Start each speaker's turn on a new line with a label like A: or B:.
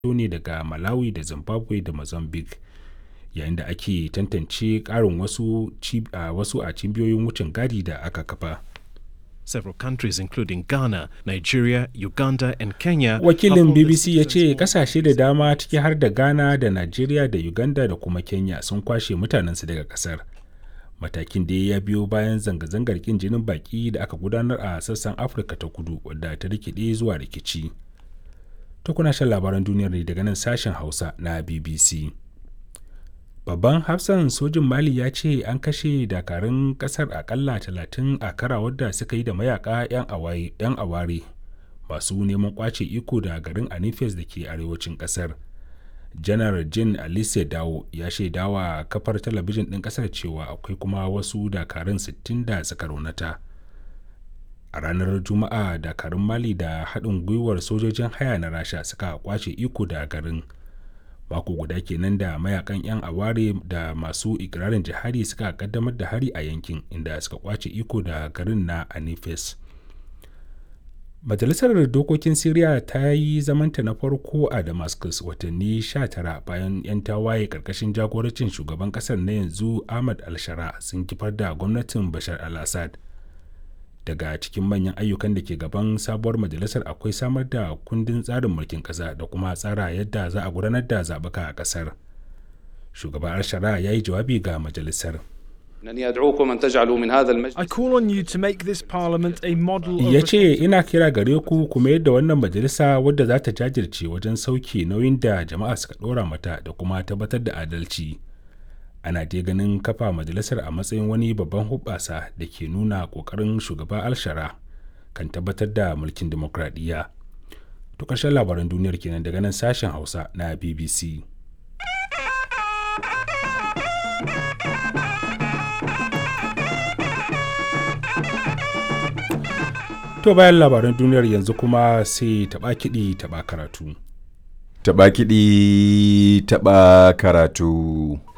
A: ne daga malawi da zimbabwe da mozambique yayin da ake tantance ƙarin wasu, uh, wasu a cibiyoyin wucin gadi da aka kafa
B: Several countries, including Ghana, Nigeria, Uganda, and Kenya.
A: Wakilin BBC ya ce kasashe da dama ciki har da Ghana da Nigeria da Uganda da kuma Kenya sun kwashe mutanensu daga kasar. Matakin da ya biyo bayan zanga-zangar kin jinin baki da aka gudanar a sassan Afirka ta kudu wadda ta rikide zuwa rikici. Ta kuna shan labaran duniyar ne daga nan sashen Hausa na BBC. babban hafsan sojin mali ya ce an kashe dakarun kasar akalla talatin a karawar da suka yi da mayaka 'yan aware masu neman kwace iko da garin anifes da ke arewacin kasar janar jin alice dawo ya shaidawa kafar talabijin ɗin kasar cewa akwai kuma wasu dakarun 60 da suka raunata a ranar juma'a dakarun mali da haɗin gwiwar sojojin haya na rasha suka kwace iko da garin mako guda kenan da mayakan 'yan aware da masu ikirarin jihadi suka kaddamar da hari a yankin inda suka kwace iko da garin na anifes majalisar dokokin syria ta yi zamanta na farko a damascus watanni 19 bayan 'yan tawaye karkashin jagorancin shugaban kasar na yanzu ahmad al-shara sun kifar da gwamnatin bashar al-assad daga cikin manyan ayyukan da ke gaban sabuwar majalisar akwai samar da kundin tsarin mulkin ƙasa da kuma tsara yadda za a gudanar da zaɓuka a ƙasar shugaban al-shara ya yi jawabi ga majalisar
C: I call on you to make this parliament a model of
A: ya ce ina kira gare ku kuma yadda wannan majalisa wadda za ta jajirce wajen sauke nauyin da jama'a suka ɗora mata da kuma tabbatar da adalci ana dai ganin kafa majalisar a matsayin wani babban hubbasa da ke nuna kokarin shugaba alshara kan tabbatar da mulkin demokradiyya to ƙarshen labaran duniyar kenan daga nan sashen hausa na bbc to bayan labaran duniyar yanzu kuma sai taɓa kiɗi taɓa karatu
D: Taɓa kiɗi taɓa karatu.